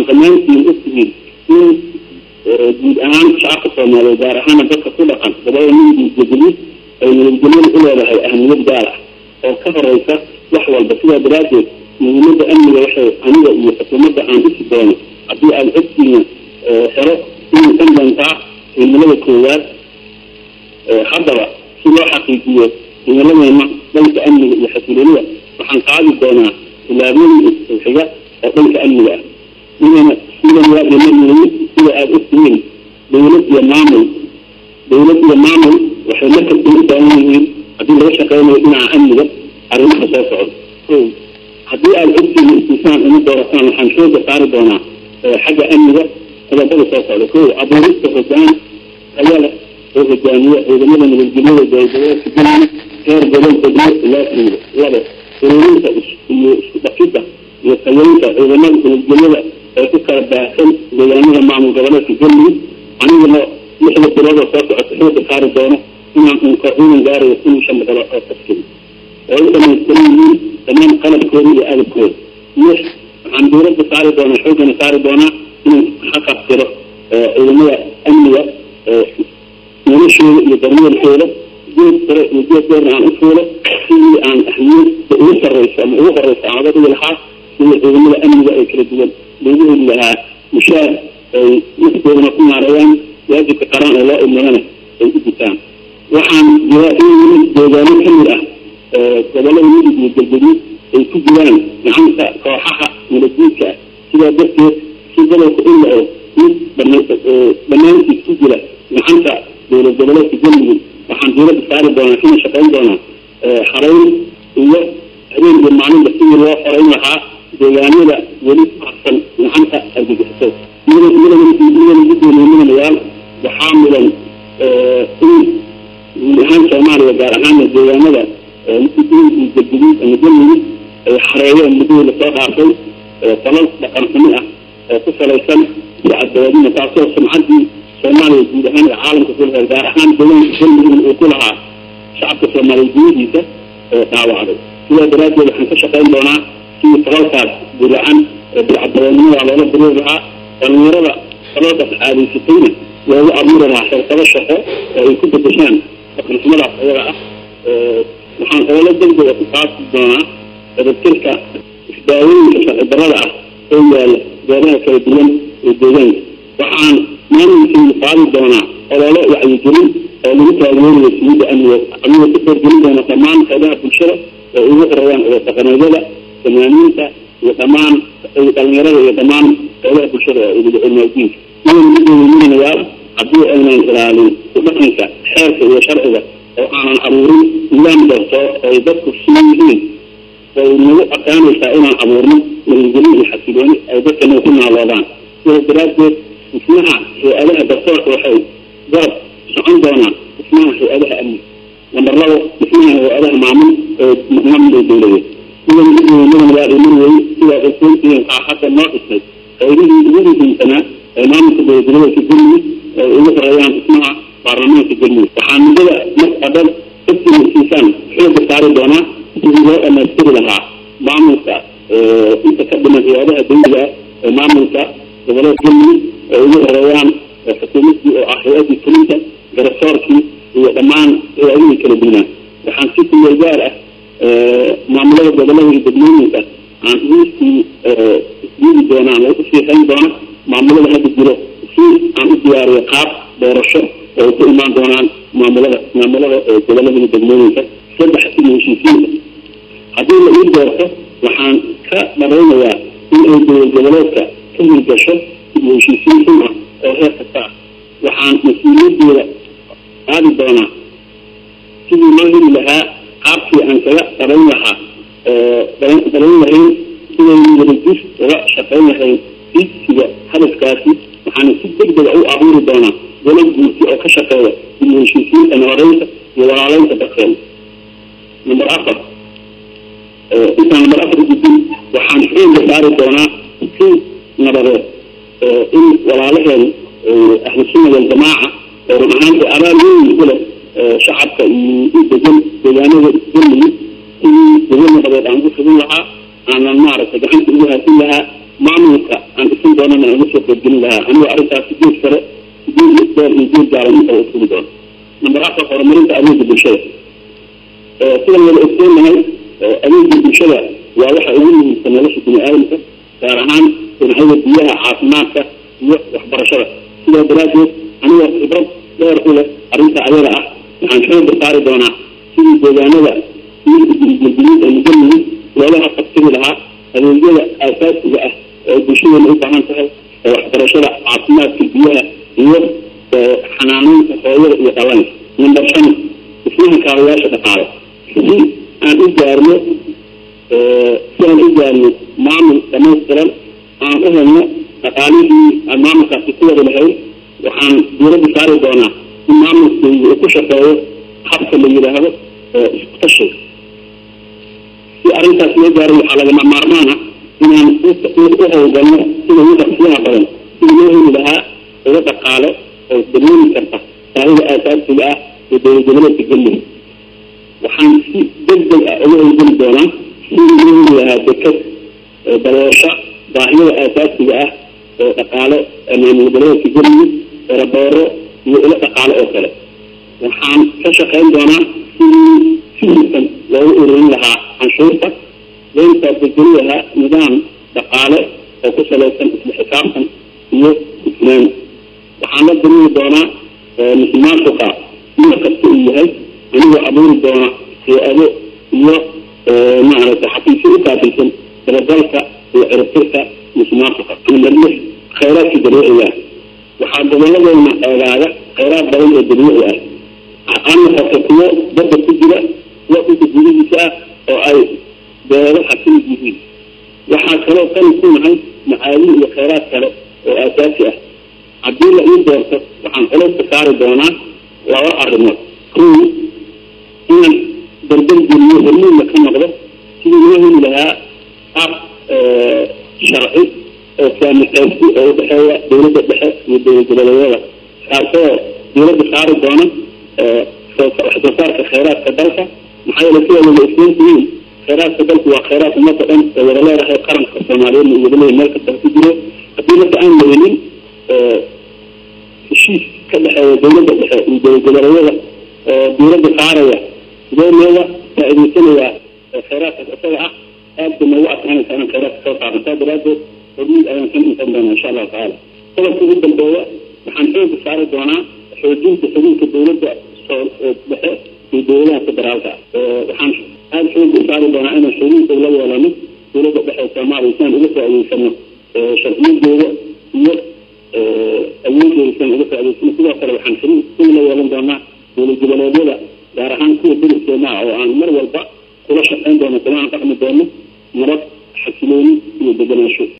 dhammaantiin ogtihiin in guud ahaan shacabka soomaaliyeed gaar ahaana dadka ku dhaqan gobolada midig iyo galguduud ay nabadgelyada u leedahay ahmiyad gaar ah oo ka horeysa wax walba sidaa daraaddeed muhiimada amniga waxay aniga iyo xukuumadda aan usi doono haddii aad ogtiina helo inay kan doontaa himilada koowaad haddaba si loo xaqiijiyo himiladeena dhanka amniga iyo xasiloonida waxaan qaadi doonaa tilaabooyin xiga oo dhanka amniga ah midana sidan waa dhimanayay sida aada ogtihiin dawlad iyo maamul dawlad iyo maamul waxay markasta u baahan yihiin haddii laga shaqeynayo dhinaca amniga arrimaha soo socda o haddii aada ogtihiin istisaan uma doorataan waxaan xooga saari doonaa xagga amniga qodobada soo socda ko abuurista hogaan tayo leh oo hogaamiya ciidamada nabadgelyada dowladgoboleedka galmudug heer gobol degmo ilaa tuulo labo ururinta iyo isku dhafidda iyo tayeynta ciidamada nabadgelyada ee ku kala baahsan deegaanada maamul goboleedka galmudug anigana lixda bilood oo soo socota xooga saari doono inaan unka ciidan gaarayo kun iyo shan boqol oo taskiri oo u dhamaystiran yihiin dhammaan qalabkooda iyo agabkooda lix waxaan dowladda saari doonaa xoogana saari doonaa inaan xaqabtiro ciidamada amniga noloshooda iyo daryeelkooda geed sare iyo geed dheerna aan u fuulo sidii aan ahmiyadda ugu sarreyso ama ugu horeyso aan oga dhigi lahaa sidii ciidamada amniga ay kala duwan loogu heli lahaa mushaar ay naftoodana ku maareeyaan waajibka qaran ee loo imadana ay u gutaan waxaan jiraa in deegaano ka mid ah gobolada midig iyo galgaduud ay ku jiraan gacanta kooxaha nabadguudka ah sidaa darteed si gobolka u la-o mid dhammaantiis ku jira gacanta dowlad goboleedka galmudug waxaan dowladda saari doonaa kana shaqeyn doonaa xarayn iyo habeen iyo maalinba sidii loo xoreyn lahaa deegaanada weli ku harsan gacanta argagixiso midana gudoomiye waxaa mudan in guud ahaan soomaaliya gaar ahaana deegaanada galguduud ama galmudug ay xareeyeen muddadii lasoo dhaafay falal dhaqan xumi ah oo ku salaysan sicadawadina taasoo sumcaddii soomaaliya guud ahaan ee caalamka ku lahayd gaar ahaan deegaanka galmudugna uu ku lahaa shacabka soomaaliya gudadiisa dhaawacday sidaa daraaddeed waxaan ka shaqeyn doonaa sidii falalkaas guracan bilcadawadnimada loola buriir lahaa dhalinyarada faladaas caadaysatayna loogu abuuri lahaa xirkado shaqo oo ay ku bedeshaan dhaqanxumadaas ayaga ah waxaan oola degdega ku qaasi doonaa dabadtirka isdaawooyinka sharci darada ah oo yaala goobaha kala duwan ee deegaanka waxaan maamulkeyda qaadi doonaa ololo wacyigelin oo lagu taageerayo siyidda amniga aniga ku horgelin doona dhammaan qeybaha bulshada oo ugu horeeyaan oo dhaqameedyada fanaaniinta iyo dhammaan dhalinyarada iyo dhammaan qeybaha bulshada oo ugu cilmaadiinka idan gudoomiyayaal haddii aynan ilaalin ku dhaqanka xeerka iyo sharciga oo aanan abuurin nidaam darto ay dadku sii yihiin way nagu adkaanaysaa inaan abuurno nabadgelyo iyo xasilooni ay dadkana ku naaloodaan sidaas daraaddeed dhismaha hay-adaha dartoorka waxay garab socon doonaan dhismaha hay-adaha amni nambar labo dhismaha hay-adaha maamul ee maamulka dowladeed sidan gudoomiyadan waa iman weye sidaa ogsoontihiin aa hadda noo dhisnay qaybihii ugu muhiimsanaa ee maamulka dowladgoboleedka galmudug ay ugu horeeyaan dhismaha baarlamaanka galmudug waxaa muddada marka dhan ogtiisiisaan xooga saari doonaa sidii loo dhamaystiri lahaa maamulka inta ka dhiman hay-adaha dawliga ee maamulka goboleed galmudug ay ugu horeeyaan xukuumaddii oo ah hay-addii fulinta garasoorkii iyo dhammaan hay-adihii kala duwanaa waxaan si kumeel gaar ah maamulada gobolada iyo degmooyinka aan uusii isdiidi doonaa lagu sii hayn doona maamulada hadda jiro si aan u diyaariyo qaab doorasho oo ku imaan doonaan maamulada maamulada gobolada iyo degmooyinka saddex iyo heshiisiinta haddii la ii doorto waxaan ka dharaynayaa in ay dowlad goboleedka ka hirgasho iyo heshiisiin xun ah oo heer kasta ah waxaan mas-uuliyadeeda qaadi doonaa sidii loo heli lahaa qaabkii aan kaga darayn lahaa darayn lahayn siday wadajir uga shaqayn lahayn digsiga hadafkaasi waxaana si degdega u abuuri doonaa golo guurti oo ka shaqeeya iyo heshiisiinta nabadeynta iyo walaaleynta dadkeena number afar intaan number afar gudin waxaan xooga saari doonaa si nabadeed in walaalaheen ahlu sunna waljamaaca oo run ahaanti abaal weyn ku leh shacabka iyo degan deegaanada galmudug sidii degan nabadeed aan ugu fidin lahaa aanan maaragtay gacanta ugu haasin lahaa maamulka aan isan doonana aan uga soo qaybgelin lahaa anigoo arrintaas sideed sare sideed dheer iyo geed gaalan intaba isugu doono number afar horumarinta adeega bulshada sidan wada ogsoonahay adeega bulshada waa waxa ugu muhiimsan nolosha bini aadamka gaar ahaan dhinacyada biyaha caafimaadka iyo waxbarashada sidaa daraadeed anigoo khibrad dheer u leh arrinta ayada ah waxaan xooga saari doonaa sidii deegaanada milgeliid ee mugalmudug loolaha qabtiri lahaa adeegyada aasaasiga ah oo bulshadeena u baahan tahay ee waxbarashada caafimaadka biyaha iyo xanaaneynta hooyada iyo dhalanka number shan dhismaha kaabayaasha dhaqaale si aan u gaarno si aan u gaarno maamul dhamaystiran aan u helno dhaqaalihii aan maamulkaasi ku wada lahayn waxaan diiradda saari doonaa in maamulkeyga uu ku shaqeeyo habka la yidhaahdo isku tashiga si arrintaas loo gaaro waxaa lagama maarmaan ah inaan u howlgalno sida ugu dhaqsiyaha badan sida loo heli lahaa uga dhaqaale oo dareemi karta baahida aasaasiga ah ee dowlad goboleedka galmudug waxaan si deg deg ah uga howlgeli doonaa sidii loo heli lahaa dekad daboosha baahiyada aasaasiga ah oo dhaqaale maamul goboleedka galmudug erabeero iyo ilo dhaqaale oo kale waxaan ka shaqayn doonaa sidii si hufan loogu ururin lahaa canshuurta leentaa bedeli lahaa nidaam dhaqaale oo ku salaysan isla xisaabtan iyo isnaan waxaan la dareemi doonaa musuqmaasuqa sida kasta uu yahay anigoo abuuri doona hay-ado iyo maaragtay xafiisyo u kaabilsan dabagalka iyo ciribtirka musuqmaasuqa number lix khayraadka dabiiciga ah waxaa goboladeena eegaaga khayraad badan oo dabiici ah aan noqoto kuwo badda ku jira kuwo dhulka gudihiisa ah oo ay beero xasilid yihiin waxaa kaloo qani ku nahay macaadin iyo khayraad kale oo aasaasi ah haddii la ii doorto waxaan culeyska saari doonaa laba arrimood kow inaan dardar geliyo hormuudna ka noqdo sidii loo heli lahaa qaab sharci oo saamixaysi oo udhexeeya dowladda dhexe iyo dowlad goboleedyada kaasoo dowladda saari doona wax soo saarka khayraadka dalka maxaa yeele sida wada isleentihiin khayraadka dalku waa khayraad ummadda dhan oo wada leedahay qaranka soomaaliyeedna iyo wada leeyahay meel kasta ku jiro haddii marka aan la helin heshiis ka dhexeeya dowladda dhexe iyo dowlad goboleedyada oo dowladda saaraya sidee looga faa'iidaysanayaa khayraadkaas isaga ah aad bay noogu adkaanaysa inaan khayraadka soo saarno saa daraadeed hormuud ayaan kan insan doonaa insha allahu tacaala qodobka ugu dambeeya waxaan xooga saari doonaa xoojinta xiriirka dowladda dhexe iyo dowladaha federaalka waxaan aada xooga saari doonaa inaan xiriirka ula yeelano dowladda dhexe soomaaliya si aan uga faa'iidaysano sharciyadooda iyo awoodooda si aan uga faa'idaysano sidoo kale waxaan xiriir ula yeelan doonaa dowlad goboleedyada gaar ahaan kuwa deriskeenaa oo aan mar walba kula shaqayn doono kula aan dhaqmi doono nabad xasilooni iyo degenaansho